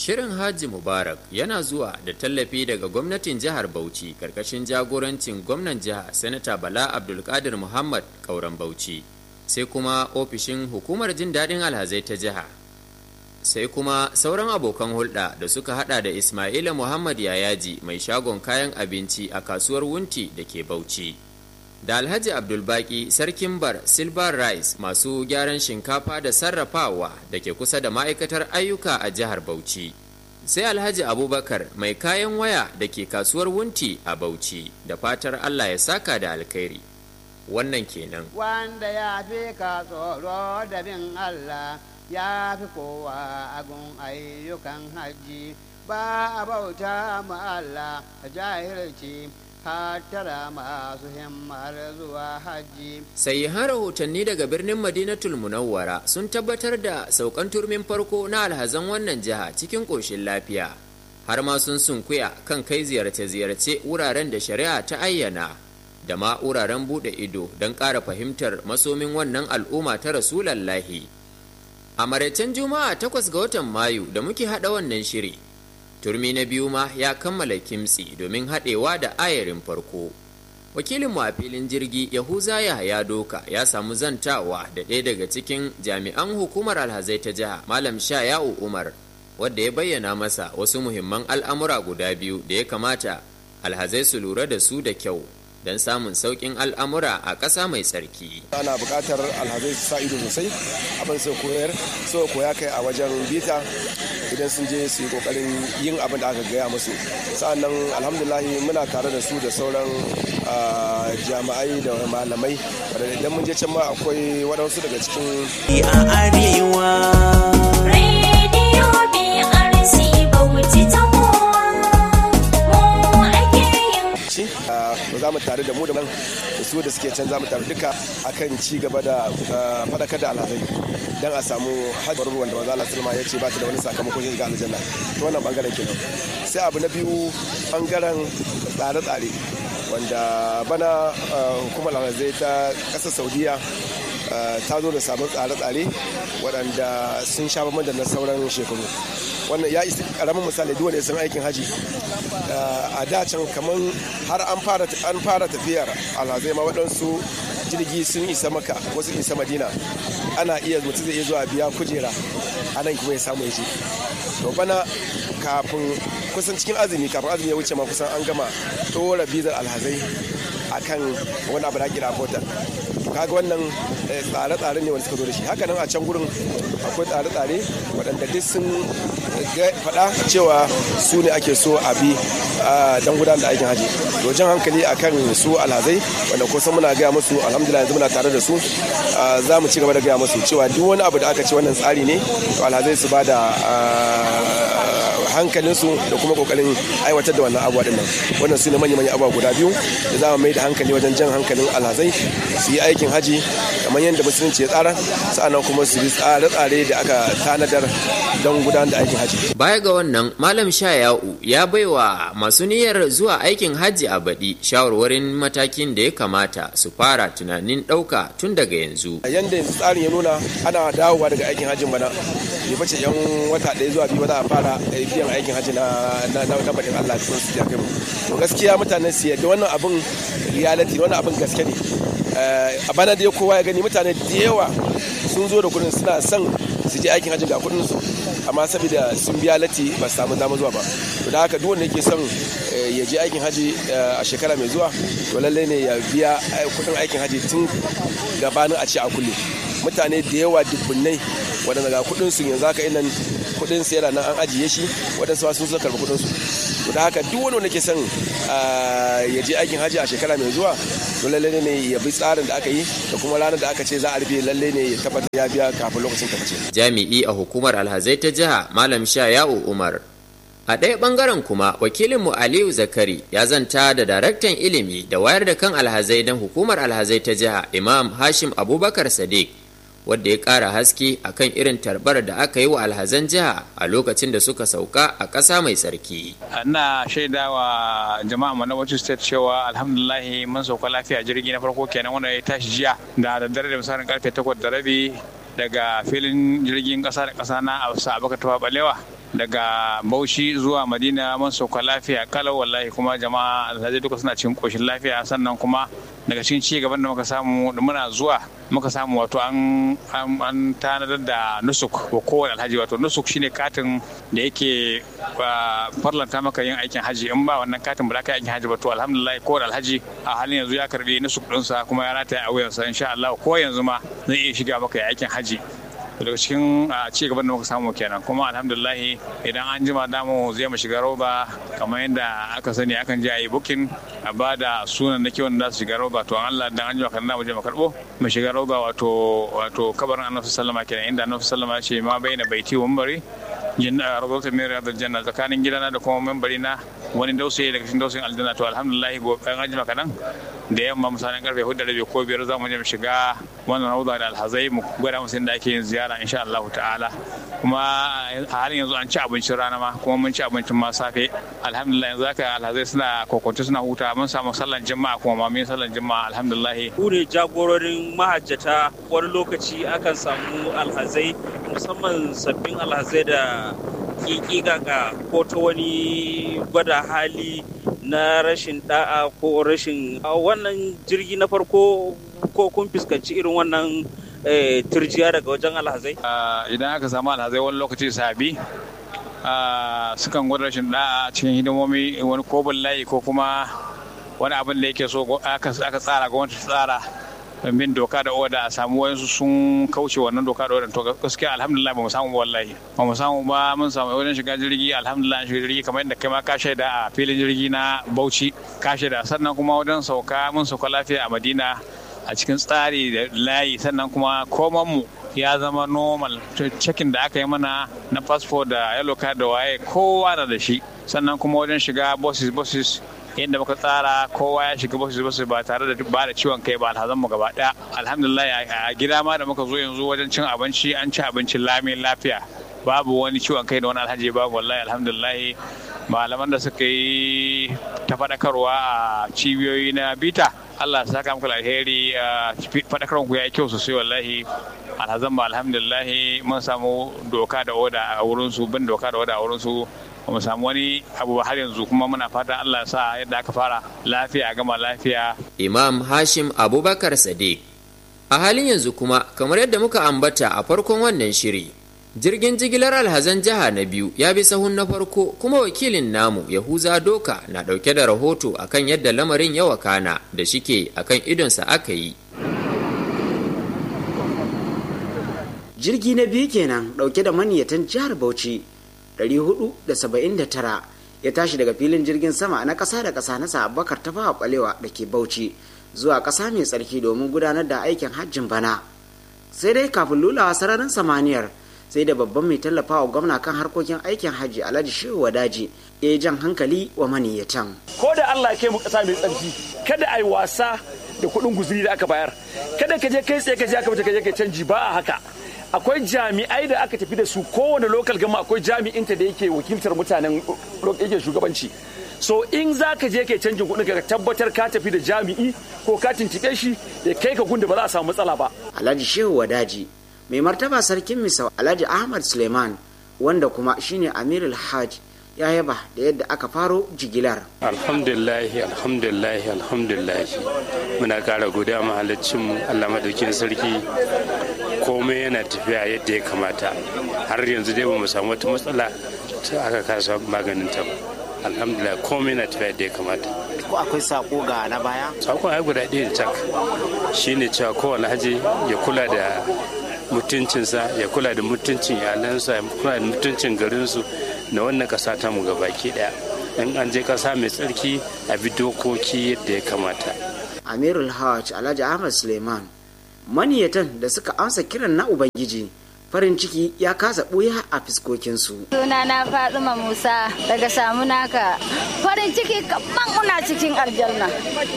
Shirin Haji Mubarak yana zuwa da tallafi daga gwamnatin jihar Bauchi karkashin jagorancin gwamnan jiha Sanata Bala Abdulkadir Muhammad Kauran Bauchi. Sai kuma ofishin hukumar jin daɗin alhazai ta jiha. Sai kuma sauran abokan hulɗa da suka hada da Ismaila Muhammad Yayaji mai shagon kayan abinci a kasuwar Wunti da ke Bauchi. Da Alhaji Abdulbaki Sarkin Bar Silver Rice masu gyaran shinkafa da sarrafawa da ke kusa da ma'aikatar ayyuka a jihar Bauchi. Sai Alhaji Abubakar mai kayan waya da ke kasuwar Wunti a Bauchi da fatar Allah ya saka da alkhairi. Wannan kenan. Wanda ya fi ka tsoro da bin Allah ya fi kowa agun ayyukan hajji ba a bauta ma Allah jahilci. tara masu himmar zuwa hajji. Sai har rahotanni daga birnin Madinatul Munawwara sun tabbatar da saukan turmin farko na alhazan wannan jiha cikin ƙoshin lafiya. Har ma sun sunkuya kan kai ziyarce-ziyarce wuraren da shari'a ta ayyana da ma wuraren buɗe ido don ƙara fahimtar masomin wannan al'umma ta Rasulallahi. A maraicen Juma'a takwas ga watan Mayu da muke haɗa wannan shiri, turmi na biyu ma ya kammala kimtsi domin haɗewa da ayarin farko wakilinmu a filin jirgi yahuza ya doka ya samu zantawa da ɗaya daga cikin jami'an hukumar alhazai ta jiha malam sha ya'u umar wadda ya bayyana masa wasu muhimman al'amura guda biyu da ya kamata alhazai su lura da su da kyau don samun sauƙin al'amura a ƙasa mai tsarki. ana buƙatar alhazai su sa ido sosai abin su koyar so koya kai a wajen bita idan sun je su yi ƙoƙarin yin abin da aka gaya musu sa'annan alhamdulahi muna tare da su da sauran jami'ai da malamai idan mun je can ma akwai waɗansu daga cikin a arewa Radio BRC Bauchi ta ci ba za mu tare da mu da nan da su da suke can za mu tare duka akan ci gaba da faɗakar da alhazai don a samu hajjar wanda wanzu Allah sulma ya ce ba ta da wani sakamakon shi ga aljanna ta wannan bangaren kenan sai abu na biyu bangaren tsare-tsare wanda bana hukumar alhazai ta ƙasar saudiya ta zo da sabon tsare-tsare waɗanda sun sha bamban da na sauran shekaru wannan ya isi karamin misali duk wanda sun aikin haji a da can kamar har an fara tafiyar alhazai ma waɗansu jirgi sun isa maka wasu isa madina ana iya mutum zai iya zuwa biya kujera a nan kuma ya samu ya ce to bana kafin kusan cikin azumi kafin azumi ya wuce ma kusan an gama ɗora bizar alhazai akan wani abu da kira portal kaga wannan tsare-tsare ne wanda suka zo da shi haka nan a can gurin akwai tsare-tsare waɗanda duk sun faɗa cewa su ne ake so a bi don gudanar da aikin haji jan hankali akan su alhazai wanda kusan muna gaya musu alhamdulillah yanzu muna tare da su za mu ci gaba da gaya musu cewa duk wani abu da aka ce wannan tsari ne to alhazai su ba da hankalinsu da kuma kokarin aiwatar da wannan abuwa din nan wannan su ne manya-manyan abuwa guda biyu da za mu mai da hankali wajen jan hankalin alhazai su yi aikin haji kamar yadda musulunci ya tsara sa'annan kuma su bi tsare-tsare da aka tanadar don gudanar da aikin haji baya ga wannan malam shaya'u ya baiwa masu niyyar zuwa aikin haji a baɗi shawarwarin matakin da ya kamata su fara tunanin ɗauka tun daga yanzu yadda tsarin ya nuna ana dawowa daga aikin hajjin bana bai bace yan wata ɗaya zuwa biyu ba za a fara biyan aikin hajji na na baɗin Allah cikin su ya kai mu to gaskiya mutanen su yadda wannan abin reality wannan abin gaske ne a bana da kowa ya gani mutane da yawa sun zo da kudin suna son su je aikin hajji ga kudin su amma saboda sun biya lati ba su samu dama zuwa ba to da haka duk wanda yake son ya je aikin haji a shekara mai zuwa to lalle ne ya biya kudin aikin haji tun gabanin a ce a kulle mutane da yawa dubbunai waɗanda ga kudin su yanzu haka inan kudin su yana nan an ajiye shi waɗansu sun zo karɓi kudin su to da haka duk wani wanda ke son ya je aikin haji a shekara mai zuwa to lalle ne ya bi tsarin da aka yi da kuma ranar da aka ce za a rufe lalle ne ya tabbatar ya biya kafin lokacin tabbace jami'i a hukumar alhazai ta jiha malam sha ya'u umar a ɗaya ɓangaren kuma wakilinmu aliyu zakari ya zanta da daraktan ilimi da wayar da kan alhazai don hukumar alhazai ta jiha imam hashim abubakar sadiq wadda ya ƙara haske akan irin tarbar da aka yi wa alhazan jiha a lokacin da suka sauka a ƙasa mai tsarki. ina shaida wa jama'a mana wacce state cewa alhamdulahi mun sauka lafiya jirgi na farko kenan wanda ya tashi jiya da daddare da misalin karfe takwas da rabi daga filin jirgin ƙasa da ƙasa na absa abaka tawa balewa daga bauchi zuwa madina mun sauka lafiya kalau wallahi kuma jama'a alhaji duka suna cikin koshin lafiya sannan kuma daga cikin ci gaban da muka samu da muna zuwa muka samu wato an an tanadar da nusuk wa kowane alhaji wato nusuk shine katin da yake farlanta maka yin aikin haji in ba wannan katin ba za ka yi aikin haji ba to alhamdulillah kowane alhaji a halin yanzu ya karbi nusuk ɗinsa kuma ya rataya a wuyansa insha Allah ko yanzu ma zai iya shiga maka aikin haji daga cikin ci gaban da muka samu kenan kuma alhamdulillah idan an jima damu zai mu shiga roba kamar yadda aka sani akan je a yi bukin a ba da sunan na kiwon da su shiga roba to an Allah dan an jima kan mu je mu karbo mu shiga roba wato wato kabarin annabi sallama kenan inda annabi sallama ya ce ma baina baiti wa mambari jinna rawdatu min riyadil janna tsakanin gidana da kuma membari na wani dausayi daga cikin dausayin aljanna to alhamdulillah go an ajima kadan da yamma misalin karfe hudu da rabi ko biyar za mu je mu shiga wannan rawda da alhazai mu gwada musu inda ake yin ziyara insha Allah ta'ala kuma a halin yanzu an ci abincin rana ma kuma mun ci abincin ma safe alhamdulillah yanzu haka alhazai suna kokonto suna huta mun samu sallan juma'a kuma ma mun sallan juma'a alhamdulillah ku ne jagororin mahajjata wani lokaci akan samu alhazai musamman sabbin alhazai da kikikaka ko ta wani gwada hali na rashin da'a ko rashin wannan jirgi na farko ko kun fuskanci irin wannan turjiya daga wajen alhazai idan aka samu alhazai wani lokaci sabi sukan gwada rashin da'a cikin hidimomi wani kobin layi ko kuma wani abin da yake so aka tsara gwamnati tsara bin doka da oda a samu wayansu sun kauce wannan doka da oda to gaskiya alhamdulillah ba mu samu wallahi ba mu samu ba mun samu wajen shiga jirgi alhamdulillah an shiga jirgi kamar yadda kai ma ka shaida a filin jirgi na Bauchi ka shaida sannan kuma wajen sauka mun sauka lafiya a Madina a cikin tsari da layi sannan kuma koman mu ya zama normal cekin da aka yi mana na passport da yellow card da waye kowa na da shi sannan kuma wajen shiga buses buses yadda muka tsara kowa ya shiga basu basu ba tare da ba da ciwon kai ba alhazan mu gaba daya alhamdulillah a gida ma da muka zo yanzu wajen cin abinci an ci abincin lami lafiya babu wani ciwon kai da wani alhaji babu wallahi alhamdulillah malaman da suka yi ta faɗakarwa a cibiyoyi na bita Allah ya saka muku alheri faɗakarwar ku ya yi kyau sosai wallahi alhazan ba alhamdulillah mun samu doka da oda a wurin su bin doka da oda a wurin su mu samu wani abu har yanzu kuma muna fata Allah ya sa yadda aka fara lafiya gama lafiya. Imam Hashim Abubakar Sadiq. A halin yanzu kuma kamar yadda muka ambata a farkon wannan shiri, jirgin jigilar alhazan jiha na biyu ya bi sahun na farko kuma wakilin namu Yahuza Doka na ɗauke da rahoto akan yadda lamarin ya wakana da shike akan idonsa aka yi. Jirgi na biyu kenan ɗauke da maniyatan jihar Bauchi 479 ya tashi daga filin jirgin sama na ƙasa da ƙasa na abubakar ta fawa balewa da ke bauchi zuwa ƙasa mai tsarki domin gudanar da aikin hajjin bana sai dai kafin lulawa sararin samaniyar sai da babban mai tallafawa gwamna kan harkokin aikin hajji alhaji shehu wadaji ya yi jan hankali wa maniyyatan ko da allah ya kai mu ƙasa mai tsarki kada a yi wasa da kuɗin guzuri da aka bayar kada ka je kai tsaye ka je aka ka je kai canji ba a haka akwai jami'ai da aka tafi da su kowane lokal gama akwai jami'inta da yake wakiltar mutanen yake shugabanci so in za ka je kai canjin kuɗin ka tabbatar ka tafi da jami'i ko ka tuntuɓe shi ya kai ka gunda ba za a samu matsala ba alhaji shehu wadaji mai martaba sarkin misau alhaji ahmad suleiman wanda kuma shine amirul hajj ya yaba da yadda aka faro jigilar alhamdulillahi alhamdulillahi alhamdulillahi muna kara godiya mahaliccinmu allah madaukin sarki komai yana tafiya yadda ya kamata har yanzu dai ba mu samu wata matsala ta aka kasa maganin ta ba alhamdulillah komai yana tafiya yadda ya kamata ko akwai sako ga na baya sakon ai guda ɗaya da tak shine cewa kowane haji ya kula da mutuncinsa ya kula da mutuncin iyalansa ya kula da mutuncin garinsu na wannan ƙasa ta mu gabaki ɗaya in an je ƙasa mai tsarki a bi dokoki yadda ya kamata amirul hajj alhaji ahmad suleiman maniyatan da suka amsa kiran na ubangiji farin ciki ya kasa ɓuya a fiskokinsu. Suna na Fatima Musa daga samu naka farin ciki kaman una cikin aljanna.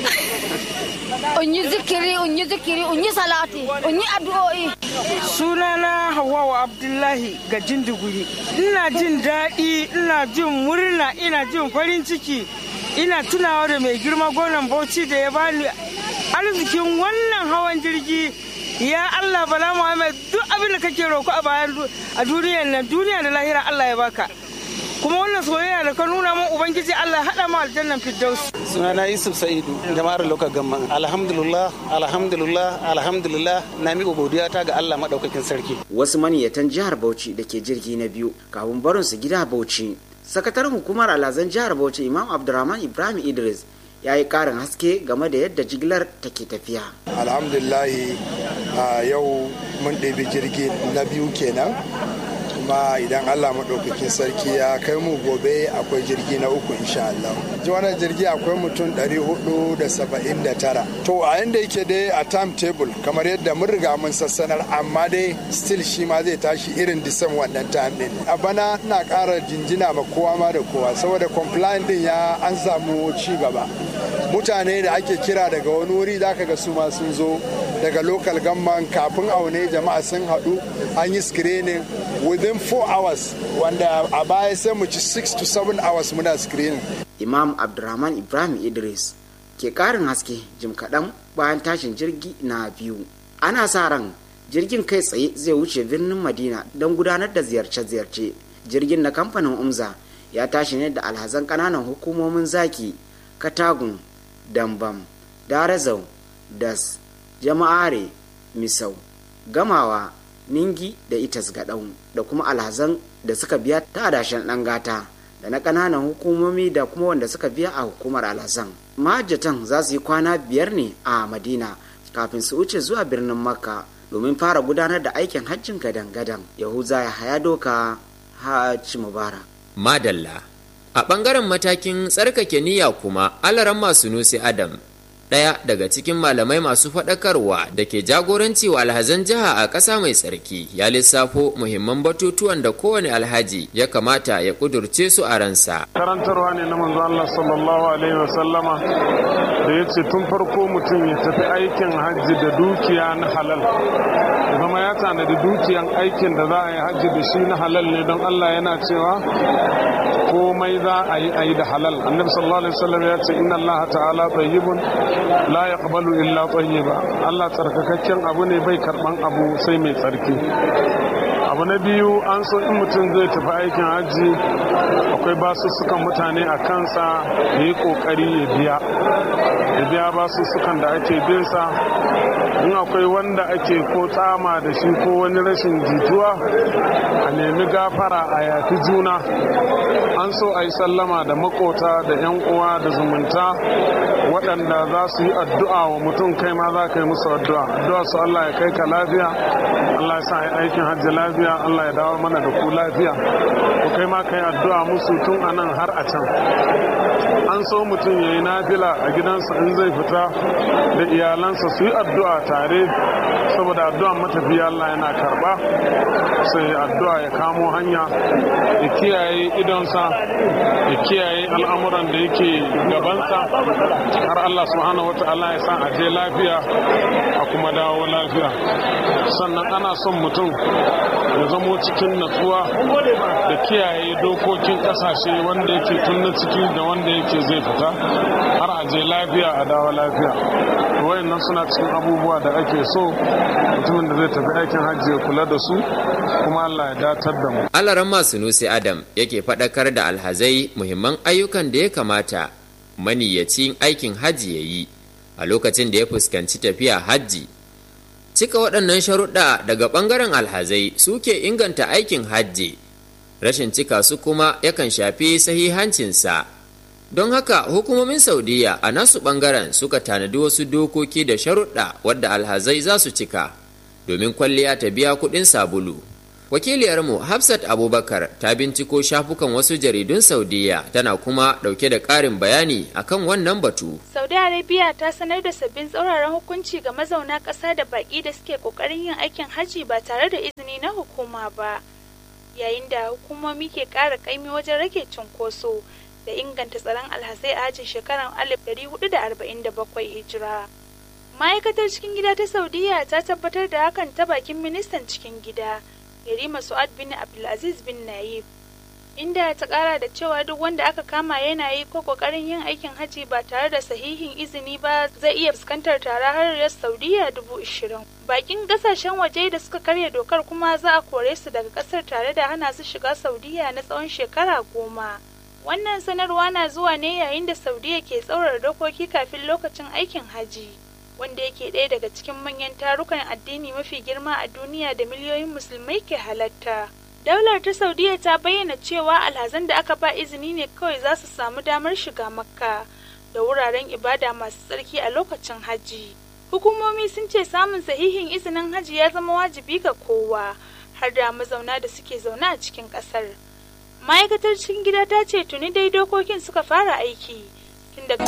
Unyi zikiri, unyi zikiri, unyi salati, unyi addu'o'i. Suna na Hawwa Abdullahi ga Jinduguri. Ina jin daɗi, ina jin murna, ina jin farin ciki. Ina tunawa da mai girma gonan Bauchi da ya bani arzikin wannan hawan jirgi ya Allah bala Muhammad duk abin da kake roko a bayan a duniyar nan duniya da lahira Allah ya baka kuma wannan soyayya da ka nuna min ubangiji Allah ya haɗa mu aljannan firdaus sunana yusuf sa'idu jama'ar lokacin gamma alhamdulillah alhamdulillah alhamdulillah na miƙa godiya ta ga allah maɗaukakin sarki wasu maniyatan jihar bauchi da ke jirgi na biyu kafin barin su gida bauchi sakataren hukumar alhazan jihar bauchi imam abdurrahman ibrahim idris ya yi karin haske game da yadda jigilar take tafiya alhamdulillahi a yau mun ɗebi jirgi na biyu kenan kuma idan allah maɗaukakin sarki ya kai mu gobe akwai jirgi na uku insha Allah. ji wannan jirgi akwai mutum 479 to a yanda yake dai a timetable kamar yadda mun riga mun sassanar amma dai still shi ma zai tashi irin disan wannan time din a bana ina ƙara jinjina ma kowa ma da kowa saboda compliant din ya an samu ci gaba mutane da ake kira daga wani wuri za ka ga su ma sun zo daga local government kafin aune jama'a sun haɗu an yi screening within 4 hours wanda a baya sai mu ci 6 to 7 hours muna screening imam abdurrahman ibrahim idris ke karin haske jim kaɗan bayan tashin jirgi na biyu ana sa ran jirgin kai tsaye zai wuce birnin madina don gudanar da ziyarce-ziyarce jirgin na kamfanin umza ya tashi ne da alhazan ƙananan hukumomin zaki katagun dambam darazau das jama'are misau gamawa ningi da itas gaɗau da kuma alhazan da suka biya ta adashen ɗan gata da na ƙananan hukumomi da kuma wanda suka biya a hukumar alhazan mahajjatan za su yi kwana biyar ne a madina kafin su wuce zuwa birnin makka domin fara gudanar da aikin hajjin gadan-gadan yahuza ya haya doka hajji mubarak madalla a ɓangaren matakin tsarkake niyya kuma alaran masu nusi adam ɗaya daga cikin malamai masu faɗakarwa da ke jagoranci wa alhazan jiha a ƙasa mai tsarki ya lissafo muhimman batutuwan da kowane alhaji ya kamata ya ƙudurce su a ransa. karantarwa ne na manzo Allah sallallahu alaihi wasallama da ya ce tun farko mutum ya tafi aikin hajji da dukiya na halal ya zama ya tanadi dukiyan aikin da za a yi hajji da shi na halal ne don Allah yana cewa komai za a yi a yi da halal annabi sallallahu alaihi wasallam ya ce inna Allah ta'ala tayyibun la yaqbalu illa tayyiba Allah tsarkakakken abu ne bai karban abu sai mai tsarki abu na biyu an so in mutum zai tafi aikin hajji akwai basussukan mutane a kansa ya yi kokari ya biya ya biya basussukan da ake binsa in akwai wanda ake ko tsama da shi ko wani rashin jituwa a nemi gafara a yafi juna an so a yi sallama da makota da 'yan uwa da zumunta waɗanda za su yi addu'a wa mutum kai ma za ka yi musu addu'a addu'a su Allah ya kai ka lafiya Allah ya sa yi aikin hajji lafiya Allah ya dawo mana da ku lafiya ku kai ma kai addu'a musu tun a nan har a can an so mutum ya yi nafila a gidansa in zai fita da iyalansa su yi addu'a tare saboda addu'a matafiya Allah yana karba sai addu'a ya kamo hanya ya kiyaye idonsa ya kiyaye al'amuran da yake gabansa har Allah subhanahu wata'ala ya sa a je lafiya a kuma dawo lafiya sannan ana son mutum ya zamo cikin natsuwa da kiyaye dokokin kasashe wanda yake tun na ciki da wanda yake zai fita har a je lafiya a dawo lafiya wayannan suna cikin abubuwa da ake so mutumin da zai tafi aikin hajji ya kula da su kuma Allah ya datar da mu alaran masu nusi adam yake faɗakar da alhazai muhimman ayyukan da ya kamata maniyyacin aikin hajji ya yi a lokacin da ya fuskanci tafiya hajji cika waɗannan sharuɗa daga ɓangaren alhazai suke inganta aikin hajji rashin cika su kuma yakan shafi sahihancinsa don haka hukumomin saudiya a nasu ɓangaren suka tanadi wasu dokoki da sharuɗa wadda alhazai za su cika domin kwalliya ta biya kuɗin sabulu wakiliyarmu hafsat abubakar ta binciko shafukan wasu jaridun saudiya tana kuma ɗauke da ƙarin bayani akan wannan batu saudi arabia ta sanar da sabbin tsauraran hukunci ga mazauna ƙasa da baƙi da suke ƙoƙarin yin aikin hajji ba tare da izini na hukuma ba yayin da hukumomi ke ƙara ƙaimi wajen rage cunkoso da inganta tsaron alhazai a hajjin shekarar 1447 hijira ma'aikatar cikin gida ta saudiya ta tabbatar da hakan ta bakin ministan cikin gida yarima su'ad bin abdulaziz bin nayib inda ta kara da cewa duk wanda aka kama yana yi ko kokarin yin aikin haji ba tare da sahihin izini ba zai iya fuskantar tara har riyar saudiya dubu ishirin bakin kasashen waje da suka karya dokar kuma za a kore su daga kasar tare da hana su shiga saudiya na tsawon shekara goma wannan sanarwa na zuwa ne yayin da saudiya ke tsaurar dokoki kafin lokacin aikin haji wanda yake ɗaya daga cikin manyan tarukan addini mafi girma a duniya da miliyoyin musulmai ke halatta daular ta saudiya ta bayyana cewa alhazan da aka ba izini ne kawai za su samu damar shiga makka da wuraren ibada masu tsarki a lokacin hajji hukumomi sun ce samun sahihin izinin hajji ya zama wajibi ga kowa har da mazauna da suke zaune a cikin kasar ma'aikatar cikin gida ta ce tuni dai dokokin suka fara aiki tun daga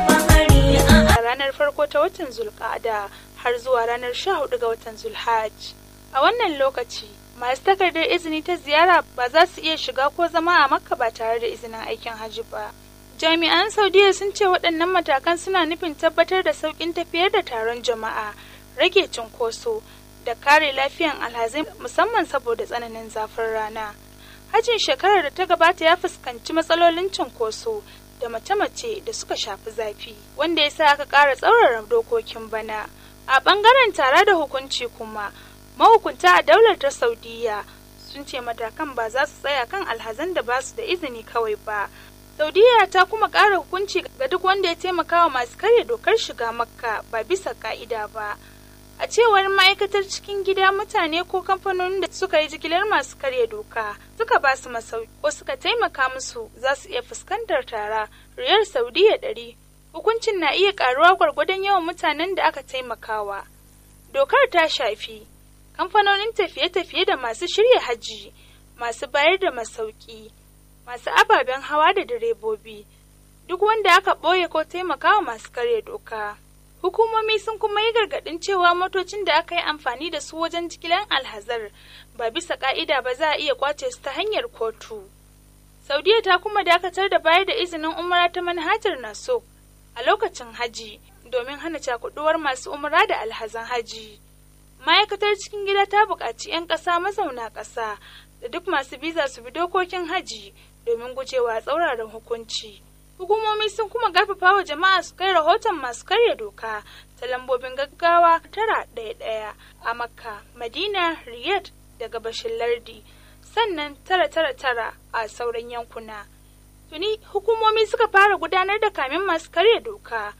ranar farko ta watan zulkada har zuwa ranar 14 ga watan zulhaj a wannan lokaci masu takardar izini ta ziyara ba za su iya shiga ko zama a makka ba tare da izinin aikin hajji ba jami'an saudiya sun ce waɗannan matakan suna nufin tabbatar da sauƙin tafiyar da taron jama'a rage cunkoso da kare lafiyan alhazai musamman saboda tsananin zafin rana hajjin shekarar da ta gabata ya fuskanci matsalolin cunkoso da mace-mace da suka shafi zafi wanda ya sa aka ƙara tsaurara dokokin bana a ɓangaren tare da hukunci kuma mahukunta a daular ta saudiya sun ce matakan ba za su tsaya kan alhazan da ba su da izini kawai ba saudiya ta kuma ƙara hukunci ga duk wanda ya taimaka wa masu karya dokar shiga makka ba bisa ka'ida ba a cewar ma'aikatar cikin gida mutane ko kamfanonin da suka yi jigilar masu karya doka suka ba su masauki ko suka taimaka musu za su iya fuskantar tara riyar saudiya ɗari hukuncin na iya ƙaruwa gwargwadon yawan mutanen da aka taimakawa dokar ta shafi kamfanonin tafiye-tafiye da masu shirya hajji masu bayar da masauki masu ababen hawa da direbobi duk wanda aka ɓoye ko taimakawa masu karya doka hukumomi sun kuma yi gargaɗin cewa motocin da aka yi amfani da su wajen jigilar alhazar ba bisa ka'ida ba za a iya kwace su ta hanyar kotu saudiya ta kuma dakatar da bayar da izinin umara ta manhajar naso a lokacin haji domin hana cakuduwar masu umara da alhazan haji ma'aikatar cikin gida ta buƙaci 'yan ƙasa mazauna ƙasa da duk masu biza su bi dokokin haji domin gujewa tsauraran hukunci hukumomi sun kuma garfafa wa jama'a su kai rahoton masu karya doka ta lambobin gaggawa tara ɗaya ɗaya a makka madina riyadh da gabashin lardi sannan tara tara tara a sauran yankuna tuni hukumomi suka fara gudanar da kamin masu karya doka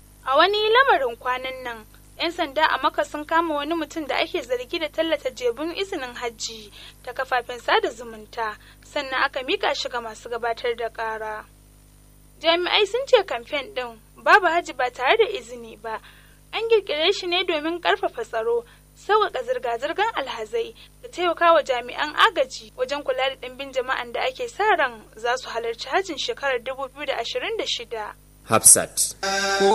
a wani lamarin kwanan nan 'yan sanda a maka sun kama wani mutum da ake zargi da tallata jebun izinin hajji ta kafafen sada zumunta sannan aka mika shi ga masu gabatar da ƙara. jami'ai sun ce kamfen ɗin babu hajji ba tare da izini ba an kirkire shi ne domin ƙarfafa tsaro sauƙaƙa zirga-zirgar alhazai da taimaka wa jami'an agaji wajen kula da ɗimbin jama'an da ake sa ran za su halarci hajjin shekarar 2026 Hafsat.